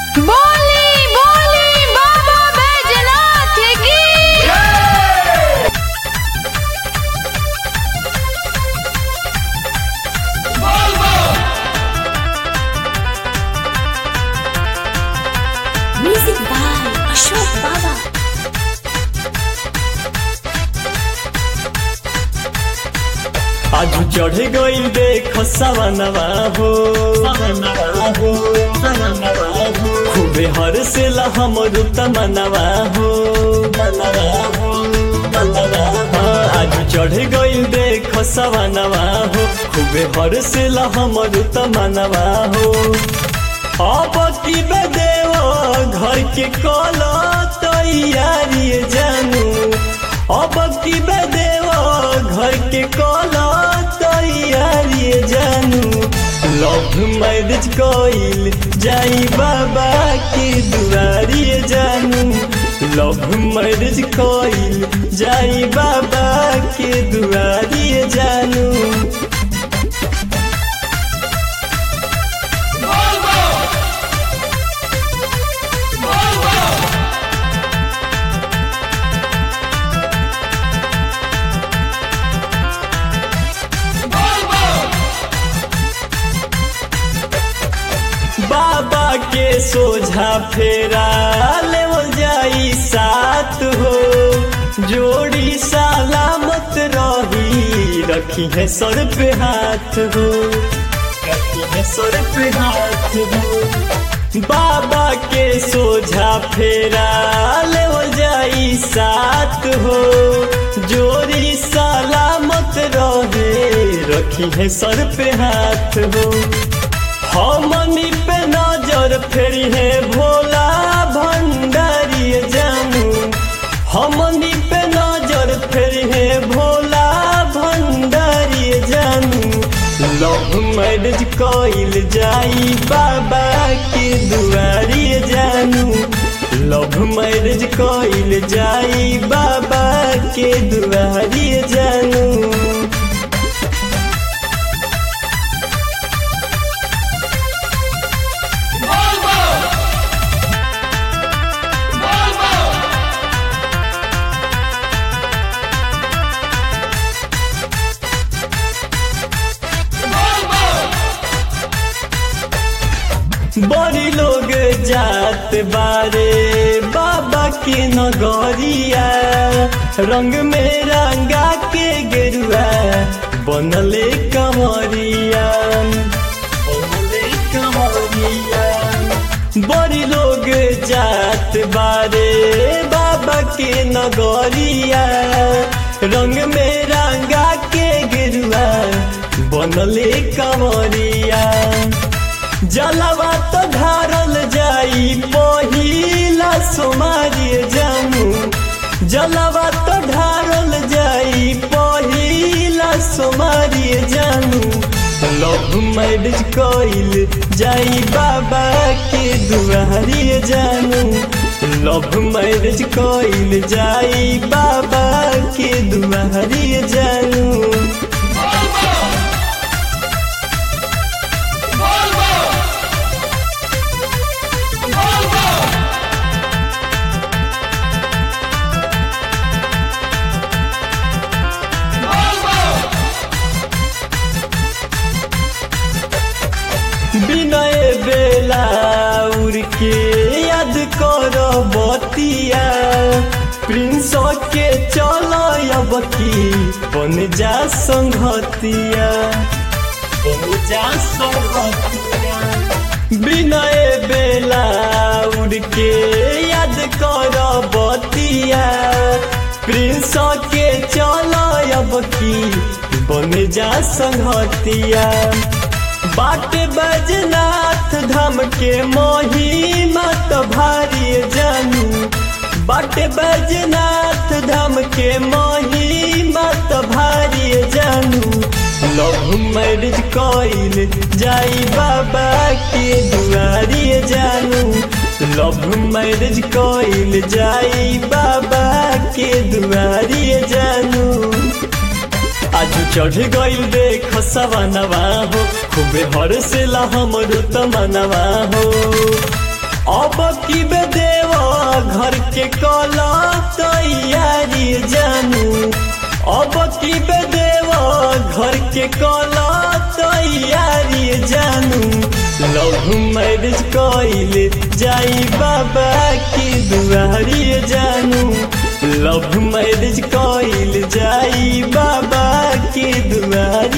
बोली बोली बाबा बैजनाथ की Music by Ashok Baba. आज चढ़ गई देख सवनवा हो खूबे हर से हमर तमनवा हो हाँ, आज चढ़ गई देख सवनवा हो खूबे हर से हमर तमनवा हो अब की बदेव घर के कल तैयारी जानू अब की बदेव घर के कल तैयारी जानू लव मैरिज कइल जाई बाबा के दुआरी जानू लव मैरिज कइल जाई बाबा के दुआरी जानू बाबा के सोझा फेरा लेवल जाई साथ हो जोड़ी सलामत रही रखी है सर पे हाथ हो रखी है सर पे हाथ हो बाबा के सोझा फेरा लेवल जाई साथ हो जोड़ी सलामत रहे रखी है सर पे हाथ हो हमनी पे नजर फेरी है भोला भंडारी जानू हमनी पे नजर फेरी है भोला भंडारी जानू लव मैरिज कइल जाई बाबा के दुआरी जानू लव मैरिज कइल जाई बाबा के दुआरी जानू बड़ी लोग जात बारे बाबा के नगरिया रंग में रंगा के गेरुआ बनले कमरिया बनले कमरिया बड़ी लोग जात बारे बाबा के नगरिया रंग में रंगा के गेरुआ बनले कमरिया जलवा तो ढारल जाई पहिला सोमारी जानू जलवा तो ढारल जाई पहिला सोमारी जानू लव मैरिज कइल जाई बाबा के दुआरी जानू लव मैरिज कइल जाई बाबा के दुआरी जानू विनय बेला उड़ के याद कर बतिया प्रिंस के चल अब की बन जा संगतिया बन जा संगतिया विनय बेला उड़ के याद कर बतिया प्रिंस के चल अब की बन जा संगतिया बाट बजनाथ धाम के महिमा तो भारी जानू बाट बजनाथ धाम के महिमा तो भारी जानू लव मैरिज कइल जाई बाबा के दुआरी जानू लव मैरिज कइल जाई बाबा के दुआरी जानू आज चढ़ गइल देख सवनवा हो खूबे हर से हमर तमनवा हो अब की बेदेव घर के कला तैयारी जानू अब की बेदेव घर के कला तैयारी जानू लव मैरिज कइले जाई बाबा की दुआरी जानू लव मैरिज कइल जाई बाबा की दुआरी